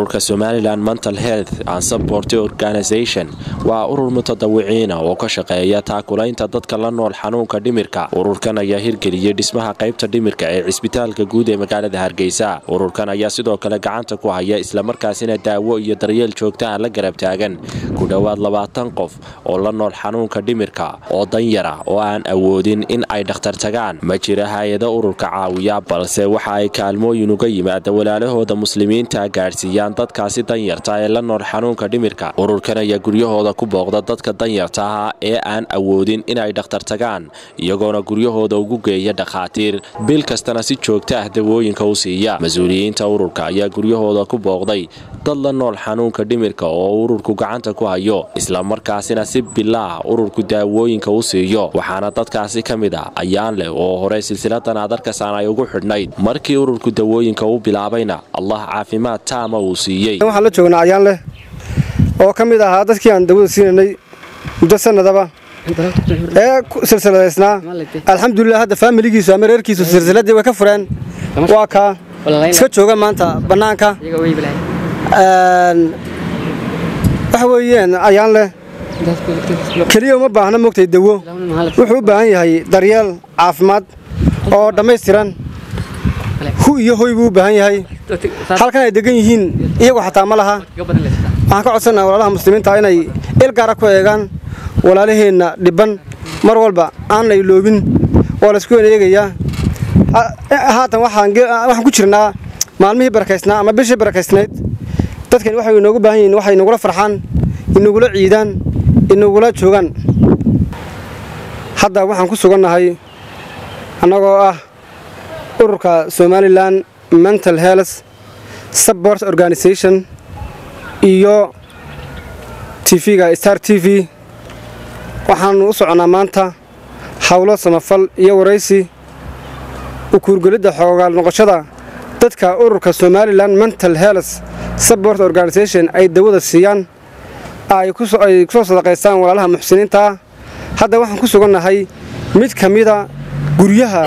ururka somalilan mental health and support organisation waa urur mutadawiciina oo ka shaqeeya taakulaynta dadka la nool xanuunka dhimirka ururkan ayaa hirgeliyey dhismaha qaybta dhimirka ee cisbitaalka guud ee magaalada hargeysa ururkan ayaa sidoo kale gacanta ku haya islamarkaasina daawo iyo daryeel joogtaha la garab taagan ku dhowaad labaatan qof oo la nool xanuunka dhimirka oo danyara oo aan awoodin in ay dhakhtar tagaan ma jira hay-ado ururka caawiya balse waxa ay kaalmooyin uga yimaada walaalahooda muslimiinta gaadhsiiyaan dadkaasi danyarta ee la nool xanuunka dhimirka ururkan ayaa guryahooda ku booqda dadka danyarta ah ee aan awoodin inay dhakhtar tagaan iyagoona guryahooda ugu geeya dhakhaatiir bil kastana si joogta ah dawooyinka u siiya mas-uuliyiinta ururka ayaa guryahooda ku booqday dad la nool xanuunka dhimirka oo ururku gacanta ku hayo islamarkaasina si bilaah ururku daawooyinka u siiyo waxaana dadkaasi ka mid ah ayaan leh oo hore silsiladan adarkasan ay ugu xidhnayd markii ururku dawooyinka u bilaabayna allah caafimaad taama uu siiyey waxaan la joognaa ayaan leh oo ka mid ahaa dadkii aan dawada siinanay muddo sanadaba ee silsiladaysnaa alxamdulilah hadda faamiligiisu ama reerkiisu silsiladii way ka fureen waa kaa iska jooga maanta bannaanka waxa weeyeen ayaan leh keliya uma baahna mogtay dawo wuxuu u baahan yahay daryeel caafimaad oo dhammaystiran hu iyo hoy buu u baahan yahay halkan ay degan yihiin iyagu xataa ma laha waxaan ka codsannaha walaalaha muslimiinta inay il gaara ku eegaan walaalaheenna dhibban mar walba aan la iloobin waa laysku eegayaa haatan waxaan ku jirnaa maalmihii barakaysnaa ama bishii barakaysnayd dadkani waxay inoogu baahan yihiin waxay inagula farxaan inagula ciidaan inagula joogaan hadda waxaan ku sugannahay annagoo ah ururka somalilan mental health support organisation iyo tv-ga star t v waxaannu u soconnaa maanta howlo samafal iyo waraysi ukuurgelidda xoogaal noqoshada dadka ururka somalilan mental health support organisation ay dawada siiyaan ay ku soo sadaqaystaan walaalaha muxsiniintaa hadda waxaan ku sugannahay mid ka mida guryaha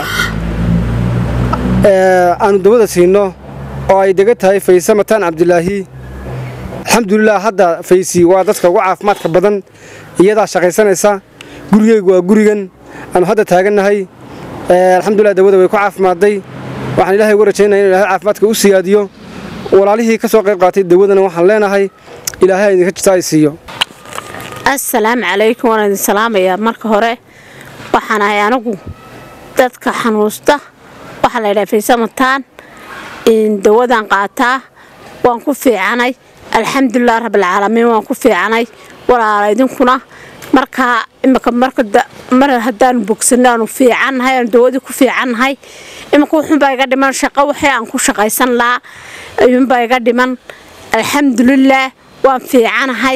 aannu dawada siinno oo ay dega tahay fayse mataan cabdilaahi alxamdulilah hadda faysi waa dadka ugu caafimaadka badan iyadaa shaqaysanaysa gurigeygu waa gurigan aanu hadda taagannahay alxamdulilah dawada way ku caafimaaday waxaan ilahay uga rajaynaya in ilahay caafimaadka u siyaadiyo walaalihii ka soo qayb qaatay dawadana waxaan leenahay ilaahay idinka jirta ay siiyo assalaamu calaykum waan idin salaamayaa marka hore waxaan ahay anigu dadka xanuusta waxaa la ydhaha faysamataan dawadan qaataa waan ku fiicanay alxamdulilah rabbilcaalamiin waan ku fiicanay walaala idinkuna markaa imika mar haddaanu bogsanno aanu fiicannahay aanu dawadii ku fiicannahay imika wuxuunbaa iga dhiman shaqo waxii aan ku shaqaysan lahaa ayuunbaa iga dhiman alxamdulilaah waan fiicanahay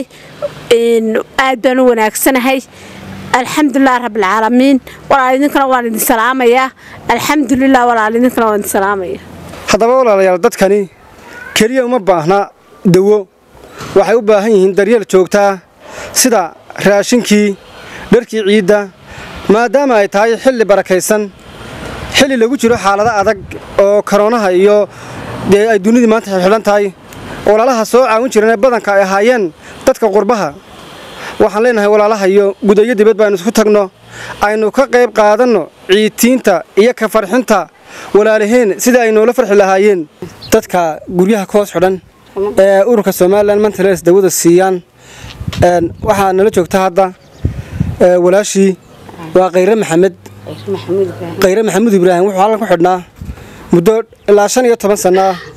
aad baan u wanaagsanahay alxamdulilah rabbilcaalamiin walaal idinkana waan idin salaamayaa alxamdulilah walaal idinkana waan idin salaamaya haddaba walaalayaal dadkani keliya uma baahna dawo waxay u baahan yihiin daryeel joogtaa sida raashinkii dharkii ciidda maadaama ay tahay xilli barakaysan xilli lagu jiro xaalado adag oo karoonaha iyo dee ay dunidii maanta xidhan tahay walaalaha soo caawin jireen ee badanka ay ahaayeen dadka qurbaha waxaan leenahay walaalaha iyo gudayo dibad baaynu isku tagno aynu ka qayb qaadanno ciidtiinta iyo ka farxinta walaalaheen sida ay noola farxi lahaayeen dadka guryaha ka hoos xidhan ee ururka somalilan mentales dawada siiyaan waxaa nala joogta hadda walaashii waa khayre maxamed khayre maxamuud ibraahim wuxuu halkan ku xidhnaa muddo ilaa shan iyo toban sanno ah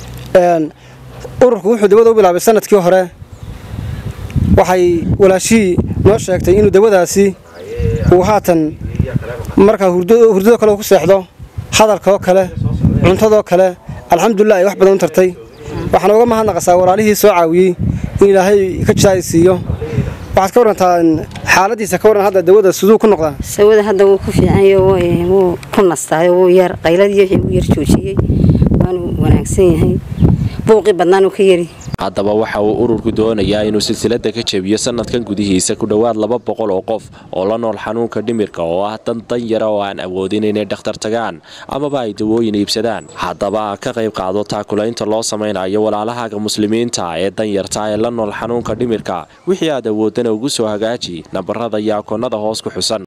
ururku wuxuu dawada u bilaabay sanadkii hore waxay walaashihii noo sheegtay inuu dawadaasi uu haatan markaa hurdadoo kale ku seexdo hadalkaoo kale cuntadoo kale alxamdulilah ay wax badan u tartay waxaan uga mahadnaqasaa walaalihii soo caawiyey in ilaahay ka jisaay siiyo waxaad ka warantaa xaaladiisa ka waran hadda dawada siduu ku noqdaa sawada hadda wuu ku fiicanyo wuu ku nastaayo wuu yar qayladii wuu yar joojiyey waanu wanaagsan yahay buuqii badnaanuu ka yari haddaba waxa uu ururku doonayaa inuu silsilada ka jebiyo sanadkan gudihiisa ku dhowaad laba boqol oo qof oo la nool xanuunka dhimirka oo ah dan dan yara oo aan awoodin inay dhakhtar tagaan amaba ay dawooyin iibsadaan haddaba ka qayb qaado taakulaynta loo samaynayo walaalahaaga muslimiinta ee danyarta ee la nool xanuunka dhimirka wixii aad awoodana ugu soo hagaaji nambarada iyo akoonnada hoos ku xusan